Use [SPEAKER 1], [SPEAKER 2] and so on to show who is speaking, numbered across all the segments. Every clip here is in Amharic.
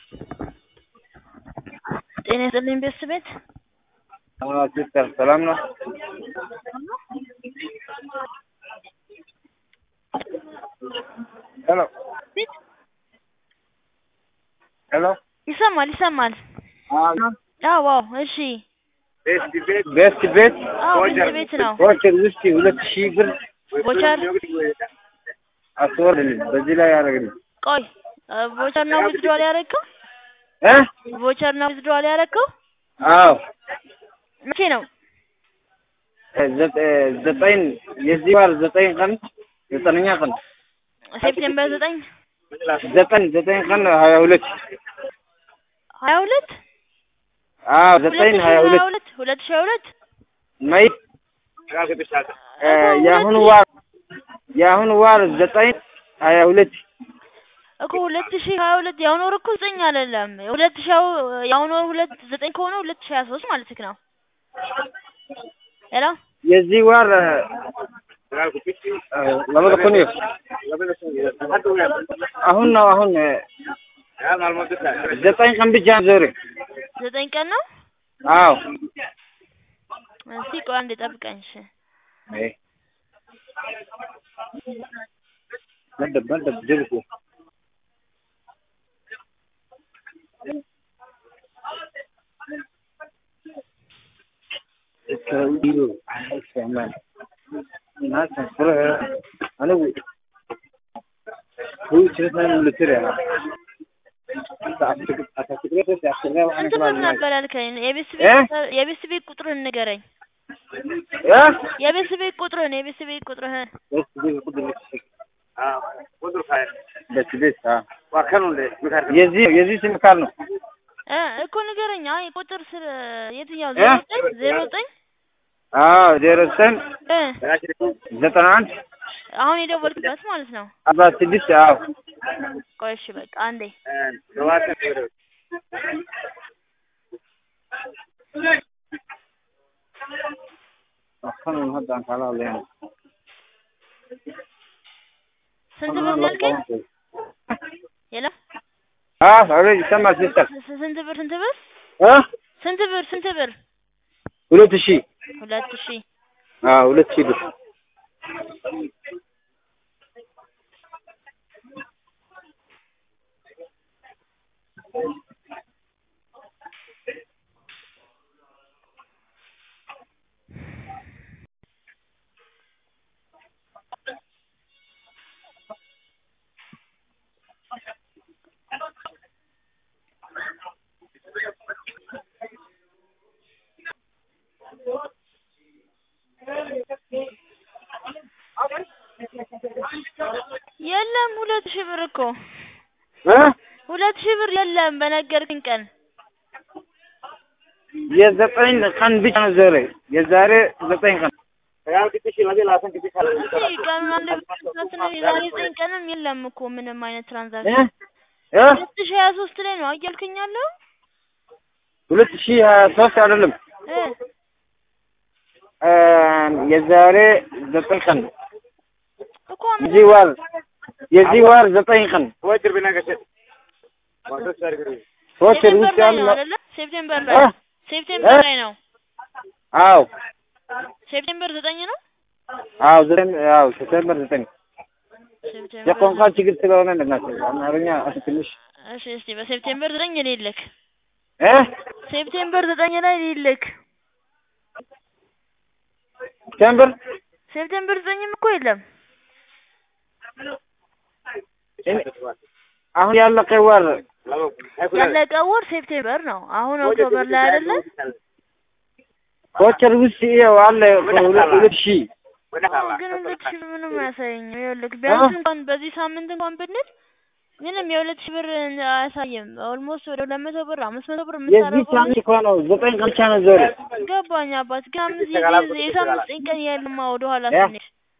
[SPEAKER 1] ጤና ይስጥልኝ ቤተሰቤት
[SPEAKER 2] ሲስተር ሰላም ነው? ሄሎ ሄሎ
[SPEAKER 1] ይሰማል ይሰማል። አዎ አዎ፣ እሺ።
[SPEAKER 2] ቤስት ቤት
[SPEAKER 1] አዎ ቤት ቤት ነው።
[SPEAKER 2] ቮቸር ውስጥ ሁለት ሺህ ብር
[SPEAKER 1] ቮቸር
[SPEAKER 2] አስወርድልኝ በዚህ ላይ ያደረግልኝ
[SPEAKER 1] ቆይ ቮቸር ነው ዊዝድሮዋል ያደረግከው?
[SPEAKER 2] እ
[SPEAKER 1] ቮቸር ነው ዊዝድሮዋል ያደረግከው?
[SPEAKER 2] አዎ
[SPEAKER 1] መቼ ነው?
[SPEAKER 2] ዘጠ- ዘጠኝ የዚህ ወር ዘጠኝ ቀን ዘጠነኛ ቀን
[SPEAKER 1] ሴፕቴምበር ዘጠኝ
[SPEAKER 2] ዘጠኝ ዘጠኝ ቀን ሀያ ሁለት
[SPEAKER 1] ሀያ ሁለት
[SPEAKER 2] አዎ
[SPEAKER 1] ሁለት
[SPEAKER 2] ዘጠኝ
[SPEAKER 1] ሺህ
[SPEAKER 2] ሀያ
[SPEAKER 1] ሀያ
[SPEAKER 2] ሁለት
[SPEAKER 1] ሁለት ሁለት ሺህ ሀያ ሁለት
[SPEAKER 2] መይ እ የአሁኑ ወር የአሁኑ ወር ዘጠኝ ሀያ ሁለት
[SPEAKER 1] እኮ ሁለት ሺህ ሀያ ሁለት የአሁኑ ወር እኮ ዘጠኝ አይደለም። ሁለት ሺህ የአሁኑ ወር ሁለት ዘጠኝ ከሆነ ሁለት ሺህ ሀያ ሶስት ማለት ነው። ሄሎ
[SPEAKER 2] የዚህ ወር ለመደ ኮኒ አሁን ነው አሁን እ ዘጠኝ ቀን ብቻ ዞሬ
[SPEAKER 1] ዘጠኝ ቀን ነው።
[SPEAKER 2] አዎ
[SPEAKER 1] እስቲ ቆይ አንዴ ጠብቀኝ። እሺ
[SPEAKER 2] ايه مدب مدب جلسه التويل استعمال الناس تنصرها انا و... هو شرطنا من التريا
[SPEAKER 1] ስንት ብር ነበር ያልከኝ? የቤት
[SPEAKER 2] እ?
[SPEAKER 1] ቤት የቤት ቤት ቁጥርህን ንገረኝ።
[SPEAKER 2] ايه
[SPEAKER 1] የቤት ቤት ቁጥርህን የቤት ቤት ቁጥርህን
[SPEAKER 2] بس دي قدر بس بس اه የዚህ የዚህ ስም ካል ነው
[SPEAKER 1] እ እኮ ንገረኝ። አይ ቁጥር ስለ የትኛው?
[SPEAKER 2] እ?
[SPEAKER 1] ዜሮ ዘጠኝ ዜሮ ዘጠኝ
[SPEAKER 2] አዎ ዜሮ ዘጠኝ
[SPEAKER 1] እ
[SPEAKER 2] ዘጠና አንድ
[SPEAKER 1] አሁን የደወልክበት ማለት ነው።
[SPEAKER 2] አርባ ስድስት አዎ
[SPEAKER 1] ቆይ እሺ በቃ አንዴ
[SPEAKER 2] أخذنا النهارده عن حلال يعني
[SPEAKER 1] ስንት ብር ነው ያልከኝ? የለም
[SPEAKER 2] اه already سمع سيستر
[SPEAKER 1] ስ- ስንት ብር ስንት ብር
[SPEAKER 2] ها
[SPEAKER 1] ስንት ብር ስንት ብር?
[SPEAKER 2] ሁለት ሺህ
[SPEAKER 1] ሁለት ሺህ
[SPEAKER 2] አዎ ሁለት ሺህ ብር
[SPEAKER 1] የለም ሁለት ሺህ ብር እኮ
[SPEAKER 2] እ
[SPEAKER 1] ሁለት ሺህ ብር የለም በነገርክኝ ቀን
[SPEAKER 2] የዘጠኝ ቀን ብቻ ነው ዛሬ የዛሬ ዘጠኝ ቀን
[SPEAKER 1] እስኪ ቀኑን አንድ ብትነትን የዛሬ ዘጠኝ ቀንም የለም እኮ ምንም አይነት
[SPEAKER 2] እ
[SPEAKER 1] ትራንዛክሽን
[SPEAKER 2] እ
[SPEAKER 1] ሁለት ሺህ ሀያ ሶስት ላይ ነው አያልከኝ ያለው
[SPEAKER 2] ሁለት ሺህ ሀያ ሶስት አይደለም
[SPEAKER 1] እ
[SPEAKER 2] እ የዛሬ ዘጠኝ ቀን
[SPEAKER 1] እኮ
[SPEAKER 2] የዚህ ወር የዚህ ወር ዘጠኝ ቀን ሶስት
[SPEAKER 1] ሴፕቴምበር
[SPEAKER 2] ውስጥ
[SPEAKER 1] ላይ ነው
[SPEAKER 2] ያለ
[SPEAKER 1] አይደለ? ሴፕቴምበር
[SPEAKER 2] እ
[SPEAKER 1] ላይ ሴፕቴምበር
[SPEAKER 2] እ
[SPEAKER 1] ላይ ነው።
[SPEAKER 2] አዎ
[SPEAKER 1] ሴፕቴምበር ዘጠኝ ነው።
[SPEAKER 2] አዎ ዘጠኝ አዎ ሴፕቴምበር ዘጠኝ
[SPEAKER 1] ሴፕቴምበር
[SPEAKER 2] የቋንቋ ችግር ስለሆነ እንደናቸው አማርኛ ትንሽ
[SPEAKER 1] እሺ፣ እስቲ በሴፕቴምበር ዘጠኝ ሊልክ
[SPEAKER 2] እ
[SPEAKER 1] ሴፕቴምበር ዘጠኝ ላይ ሊልክ
[SPEAKER 2] ሴፕቴምበር
[SPEAKER 1] ሴፕቴምበር ዘጠኝም እኮ የለም።
[SPEAKER 2] አሁን ያለቀ ወር
[SPEAKER 1] ያለቀው ወር ሴፕቴምበር ነው። አሁን ኦክቶበር ላይ አይደለ?
[SPEAKER 2] ቮቸር ውስጥ ይኸው አለ ሁለት ሁለት ሺህ
[SPEAKER 1] አዎ፣ ግን ሁለት ሺህ ብር ምንም አያሳየኝም። ይኸውልህ ቢያንስ እንኳን በዚህ ሳምንት እንኳን ብንል ምንም የሁለት ሺህ ብር አያሳይም። ኦልሞስት ወደ ሁለት መቶ ብር አምስት መቶ ብር
[SPEAKER 2] የዚህ
[SPEAKER 1] የምታደርገው
[SPEAKER 2] ሳምንት እኮ ነው ዘጠኝ ቀን ብቻ ነው ዞረ
[SPEAKER 1] ገባኝ አባት። ግን አምስት የዚህ የሳምንት ዘጠኝ ቀን የለማ ወደ ኋላ
[SPEAKER 2] እ?
[SPEAKER 1] ስንሄድ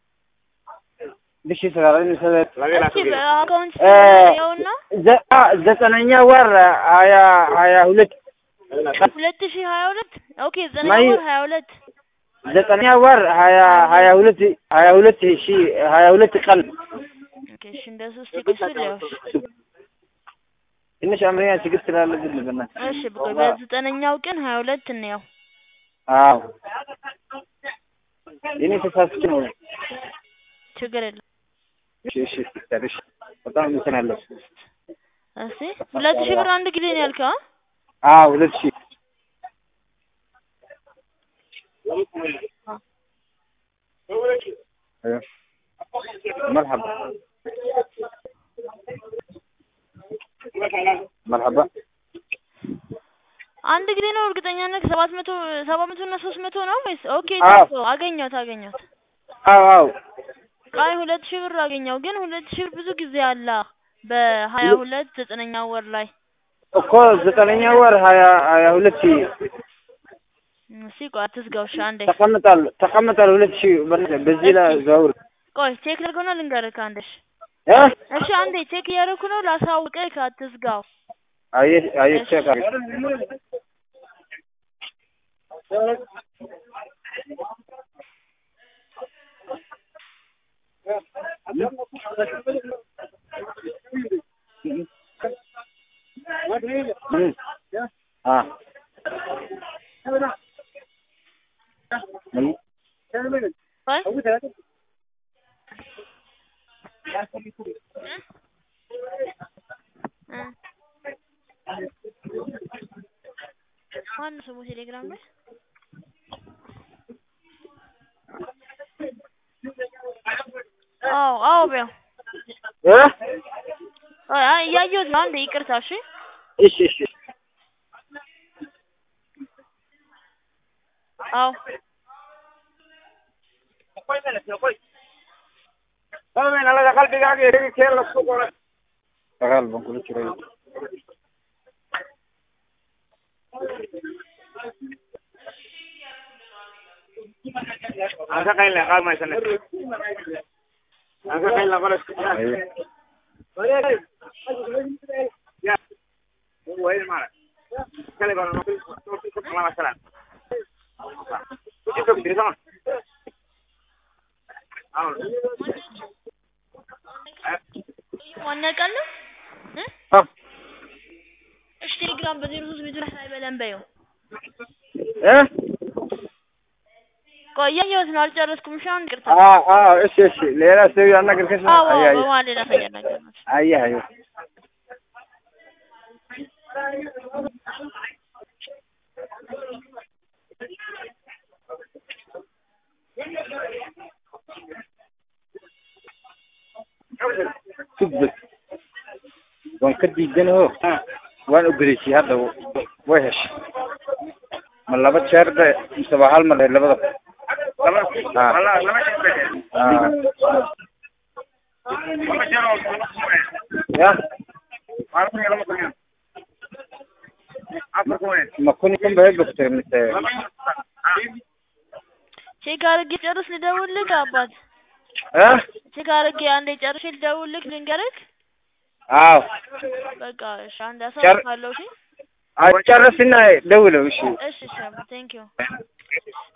[SPEAKER 2] ልሽ ይሰራል
[SPEAKER 1] እስኪ በአካውንት
[SPEAKER 2] እ
[SPEAKER 1] ያውና
[SPEAKER 2] ዘ- አ ዘጠነኛ ወር ሀያ ሀያ ሁለት
[SPEAKER 1] ሁለት ሺህ ሀያ ሁለት ኦኬ ዘጠነኛ
[SPEAKER 2] ማይ-
[SPEAKER 1] ወር ሀያ ሁለት
[SPEAKER 2] ዘጠነኛ ወር ሀያ ሀያ ሁለት ሀያ ሁለት ሺህ ሀያ ሁለት ቀን
[SPEAKER 1] ኦኬ እሺ እንደሱ እስቲ ቁስ ሊያውሽ
[SPEAKER 2] ትንሽ አምረኛ ችግር ስላለብን በእናትህ
[SPEAKER 1] እሺ ቆይ በዘጠነኛው ቀን ሀያ ሁለት እንየው
[SPEAKER 2] አዎ የኔ ተሳስቼ ነው
[SPEAKER 1] ችግር የለም
[SPEAKER 2] እሺ እሺ ሲስተር እሺ በጣም አመሰግናለሁ
[SPEAKER 1] እሺ ሁለት ሺህ ብር አንድ ጊዜ ነው ያልከው አ?
[SPEAKER 2] አዎ ሁለት ሺህ أيوة. مرحبا مرحبا
[SPEAKER 1] አንድ ጊዜ ነው እርግጠኛ ነህ ሰባት መቶ ሰባት መቶ እና ሶስት መቶ ነው ወይስ ኦኬ
[SPEAKER 2] አዎ።
[SPEAKER 1] ታውቀው አገኘሁት አገኘሁት
[SPEAKER 2] አዎ አዎ
[SPEAKER 1] አይ ሁለት ሺህ ብር አገኘው ግን ሁለት ሺህ ብር ብዙ ጊዜ አለ በሀያ ሁለት ዘጠነኛ ወር ላይ
[SPEAKER 2] እኮ ዘጠነኛ ወር ሀያ ሀያ ሁለት ሺህ
[SPEAKER 1] እስኪ ቆይ አትዝጋው እሺ አንዴ
[SPEAKER 2] ተቀምጣል ተቀምጣል ሁለት ሺህ በእናትህ በዚህ ላይ ዘውር
[SPEAKER 1] ቆይ ቼክ ላድርገውና ልንገርህ አንዴ እሺ
[SPEAKER 2] እ
[SPEAKER 1] እሺ አንዴ ቼክ እያደረኩ ነው ላሳውቅህ አትዝጋው
[SPEAKER 2] አየህ አየህ ቼክ አድርግ እም አ ምን
[SPEAKER 1] ቆይ እ ማነው ስሙ ቴሌግራም ላይ አዎ አዎ በይው
[SPEAKER 2] እ
[SPEAKER 1] አይ አይ እያየሁት ነው አንዴ ይቅርታ እሺ
[SPEAKER 2] እሺ እሺ
[SPEAKER 1] አዎ
[SPEAKER 2] Pagal bang kulit curai.
[SPEAKER 3] Angka kain lah kalau macam ni. Angka kain lah kalau.
[SPEAKER 2] Ayo.
[SPEAKER 3] Ya. Oh, ini mana? Kali kalau nak pergi ke masalah. Itu bisa sama. አሁን
[SPEAKER 1] ዋና ቃል ነው እ
[SPEAKER 2] አ
[SPEAKER 1] እሺ ቴሌግራም በዜሮ ሶስት ቤቱ ላይ አይበለን በይው
[SPEAKER 2] እ
[SPEAKER 1] ቆይ እያየሁት ነው አልጨረስኩም እሺ አሁን ይቅርታ
[SPEAKER 2] አ አ እሺ እሺ ሌላ ሰው ያናገርከሽ ነው?
[SPEAKER 1] አዎ
[SPEAKER 2] አይ አይ
[SPEAKER 1] በመሀል ሌላ ሰው እያናገር ነው
[SPEAKER 2] አይ አይ تثبت وان كدي جنه وان أقريسي هذا وحش من لبت شهر ده مصباح المر لبت
[SPEAKER 3] lama
[SPEAKER 2] Ah.
[SPEAKER 3] lama lama cerita.
[SPEAKER 2] آه.
[SPEAKER 3] Lama cerita.
[SPEAKER 2] يا
[SPEAKER 3] Malam ni lama tanya. Apa kau ni?
[SPEAKER 2] ما كوني كم بهيك بكتير من التاي
[SPEAKER 3] Lama.
[SPEAKER 1] ቼክ አድርጌ ጨርስ ልደውልልህ አባት
[SPEAKER 2] ها
[SPEAKER 1] ቼክ አድርጌ አንዴ ጨርሼ ልደውልልህ ልንገርህ
[SPEAKER 2] አዎ
[SPEAKER 1] በቃ እሺ አንዴ አሳውቃለሁ እሺ
[SPEAKER 2] ጨርስና ደውለው እሺ
[SPEAKER 1] እሺ እሺ ቴንክ ዩ